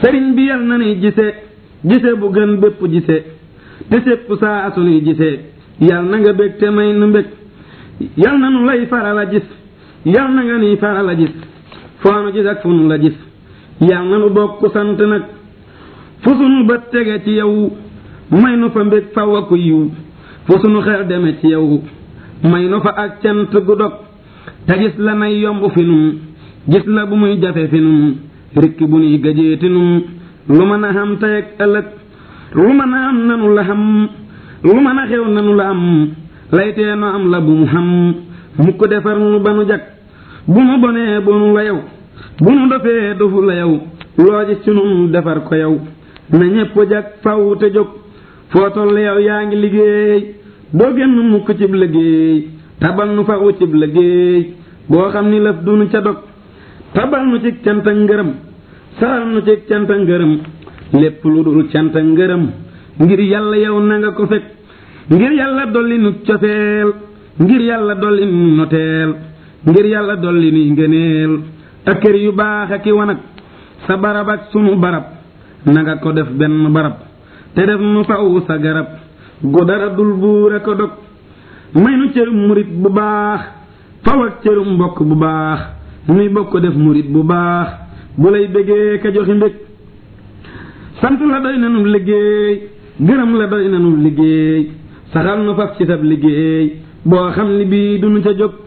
sëriñ bi yal na nuy gise gise bu gën bépp gise te sépp saa sunuy gise yal na nga bég te may nu mbég yal na nu lay faral a gis yal na nga nuy faral a gis foo nu gis ak fu nu la gis yal na nu bokk sant nag fu sunu bët tege ci yow may nu fa mbég faw a ko yiw fu sunu xel deme ci yow may nu fa ak cant gu dog te gis la nay yomb fi nun gis la bu muy jafe fi nun rikki bu nuy gajeeti nun lu mën a xam tey ak ëllëg lu mën a am nanu la xam lu mën a xew nanu la am laytee no am la bu mu xam mu ko defar nu ba nu jag bu nu bonee bonu la yow bu nu dofee dofu la yow loo gis ci nun defar ko yow na ñépp jag faw te jóg foo toll yow yaa ngi liggéey doo génn mukk cib liggéey tabal nu faw cib liggéey boo xam ni lëf du nu ca dog tabal nu ci cant ak ngërëm saxal nu ci cant ak ngërëm lépp lu dul cant ak ngërëm ngir yàlla yow na nga ko fekk ngir yàlla dolli nu cofeel ngir yàlla dolli nu noteel ngir yàlla dolli nuy ngëneel ak kër yu baax ak i wanag sa barab ak sunu barab na nga ko def benn barab te def nu faw sa garab gu dara dul buure ko dog may nu cërum murit bu baax faw ak cërum mbokk bu baax nuy bokk def murit bu baax bu lay bëggee ka joxi mbég sant la doy nanu liggéey gërëm la doy nanu liggéey saxal nu faf ci sab liggéey boo xam ni bii duñu ca jóg